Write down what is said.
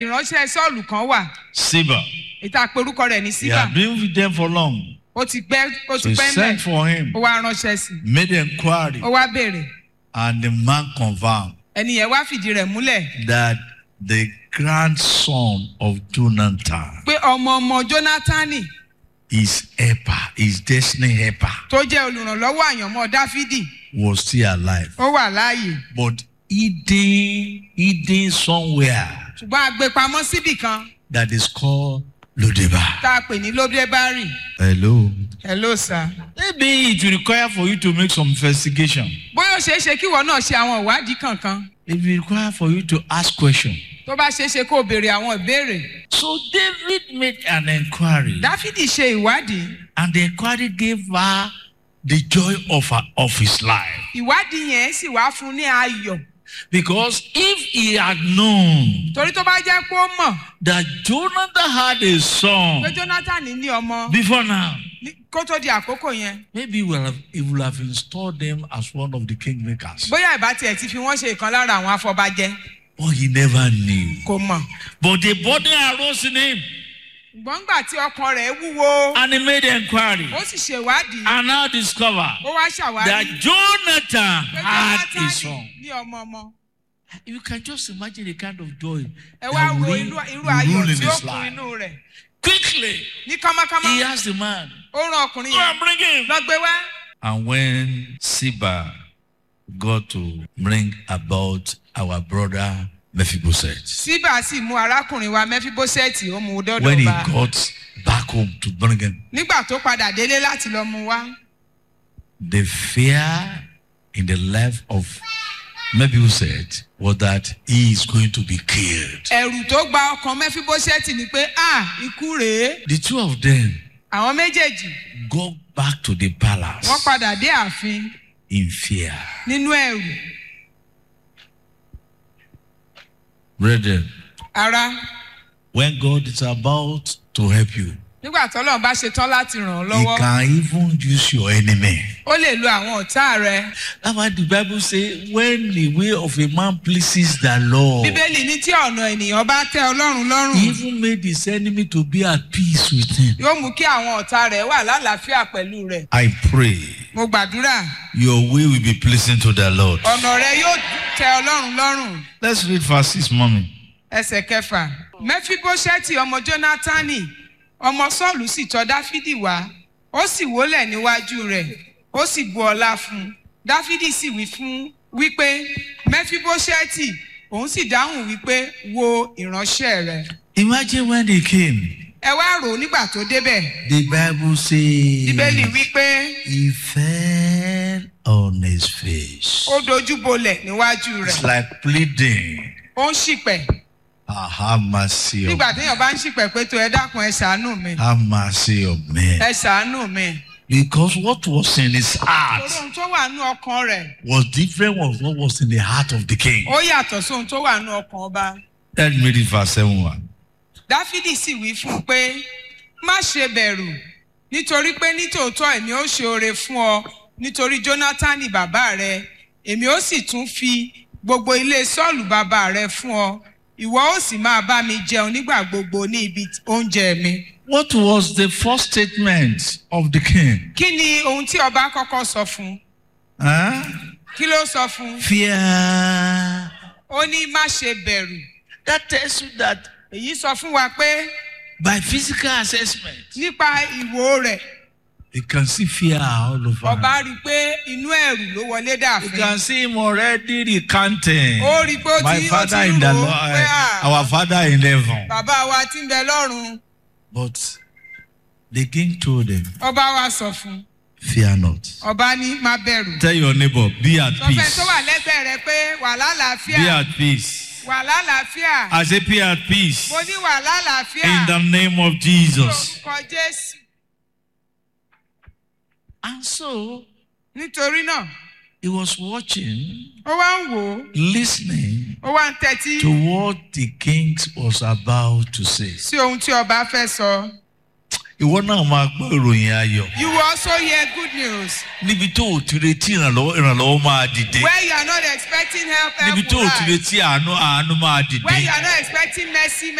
ìránṣẹ́ sọ́ọ̀lù kan wà Siba. ìta porúkọ rẹ̀ ní He síbà had been with them for long. ó ti pẹ́ ó So ti he pẹ́ sent mẹ́ for him, ó wá ránṣẹ́ sí i made inquiry, ó wá béèrè and the man confirmed ẹni yẹn wá fìdí rẹ̀ múlẹ̀ that the grandson of Jonathan pé ọmọ ọmọ jónátánì his helper, his destiny helper, tó jẹ́ olùrànlọ́wọ́ àyànmọ́ dáfídì was still alive, ó wà láàyè but hidden, hidden somewhere ṣùgbọ́n a gbé pamọ́ síbì kan that is called Lodeba. tá a pè ní lódébárì Hello. hello sir. Maybe it will require for you to make some investigation. bóyá ó ṣeé ṣe kí ìwọ náà ṣe àwọn ìwádìí kankan It will require for you to ask questions. tó bá ṣeé ṣe kó o béèrè àwọn ìbéèrè. So David made an inquiry, dáfídì ṣe ìwádìí and the inquiry gave her the joy of her, of his life. ìwádìí yẹn sì wá fún un ní ayọ̀ Because if he had known torí tó bá jẹ́ pé ó mọ̀ that Jonathan had a son pé jonathan ní ọmọ before now, ní- kó tó di àkókò yẹn maybe he will have, he will have installed them as one of the kingmakers. bóyá ìbá tiẹ̀ ti fi wọ́n ṣe ìkan lára àwọn afọbajẹ But he never knew. kò mọ̀ But the burden arose in him, ṣùgbọ́n ńgbà tí ọkàn rẹ̀ wúwo and he made inquiry, ó sì ṣèwádìí and now discovered ó wá that ṣàwárí Jonathan pé had a jonathan son. ní ọmọ ọmọ You can just imagine the kind of joy ẹ wá that wo will irú irú rule ayọ̀ in tí ó his kún life. inú rẹ̀ Quickly, ní kámákámá he asked the man, ó rán ọkùnrin Go yẹn and bring him. lọ gbé wá. And when Siba got to bring about our brother Mephibosheth, síbà sì mú arákùnrin wa mẹfibóṣẹ́ẹ̀tì ó mú un when dọ́dọ̀ he bá got back home to bring him, nígbà tó padà délé láti lọ mú wá the fear in the life of Mephibosheth was that he is going to be killed. ẹ̀rù tó gba ọkàn mẹfibóṣẹ́ẹ̀tì ni pé a ikú rèé The two of them àwọn méjèèjì go back to the wọ́n palace padà dé ààfin in fear. nínú ẹ̀rù Brethren, ara when God is about to help you, nígbà tọ́lọ́run bá ṣe tán láti ràn ọ́ He lọ́wọ́ can even use your enemy. ó lè lo àwọn ọ̀tá rẹ That's why the Bible says, when the way of a man pleases the Lord, bíbélì ní tí ọ̀nà ènìyàn bá tẹ ọlọ́run He lọ́rùn even made his enemy to be at peace with him. yóò mú kí àwọn ọ̀tá rẹ̀ wà lálàáfíà pẹ̀lú rẹ̀ I pray mo gbàdúrà your way will be pleasing to the Lord. ọ̀nà rẹ yóò tẹ ọlọ́run lọ́rùn Let's read verse 6, mommy. ẹsẹ̀ kẹfà mẹfibóṣẹ́ẹ̀tì ọmọ jónátánì ọmọ sọ́ọ̀lù sì tọ́ dáfídì wá ó sì wólẹ̀ níwájú rẹ̀ ó sì bu ọlá fún un dáfídì sì wí fún wípé mẹfibóṣẹ́ẹ̀tì òun sì dáhùn wípé wo ìránṣẹ́ rẹ̀ Imagine when they came. ẹ wá rò ó nígbà tó débẹ̀ The Bible says bíbélì wípé he fell on his face. ó dojú bolẹ̀ níwájú It's rẹ̀ like pleading. ó ń ṣìpẹ̀ Ah, have mercy on nígbà téèyàn bá ń ṣìpẹ̀ pé tó ẹ dákun ẹ ṣàánú mi Have mercy on me. ẹ ṣàánú mi Because what was in his heart torí ohun tó wà nú ọkàn rẹ̀ was different from what was in the heart of the king. ó yàtọ̀ sóhun tó wà nú ọkàn ọba Let's read it verse 7 1. dáfídì sì wí fún un pé má ṣe bẹ̀rù nítorí pé nítòótọ́ èmi ó ṣe oore fún ọ nítorí jónátánì bàbá rẹ èmi ó sì tún fi gbogbo ilé sọ́ọ̀lù bàbá rẹ fún ọ ìwọ ó sì máa bá mi jẹun nígbà gbogbo ní ibi oúnjẹ mi. What was the first statement of the king? kí ni ohun tí ọba kọ́kọ́ sọ fún un Huh? kí ló sọ fún un Fear. ó ní má ṣe bẹ̀rù That tells you that èyí sọ fún wa pé by physical assessment, nípa ìwò rẹ̀ you can see fear all over. ọba rí i pé inú ẹ̀rù ló wọlé You dàfin can see him already recanting. ó rí i pé ó My ti ó father ti in the rò ó Lord, pé à, our father in heaven. bàbá wa ti ń bẹ lọ́run But the king told him, ọba wa sọ fún un Fear not. ọba ní má bẹ̀rù Tell your neighbor, be at sọfẹ́ peace. tó wà lẹ́gbẹ̀ẹ́ rẹ pé wà Be lálàáfíà at peace. wà lálàáfíà I say, be at peace. mo ní wà lálàáfíà In the name of Jesus. lórúkọ jésù And so nítorí náà he was watching, ó wá ń wò ó listening ó wá ń tẹ́tí to what the king was about to say. sí ohun tí ọba fẹ́ sọ ìwọ náà máa gbọ́ ìròyìn ayọ̀ You will also hear good news. níbi tó o ti retí ìrànlọ́wọ́ ìrànlọ́wọ́ máa dìde Where you are not expecting help, help níbi tó will o ti rise. retí àánú àánú máa Where dìde you are not expecting mercy,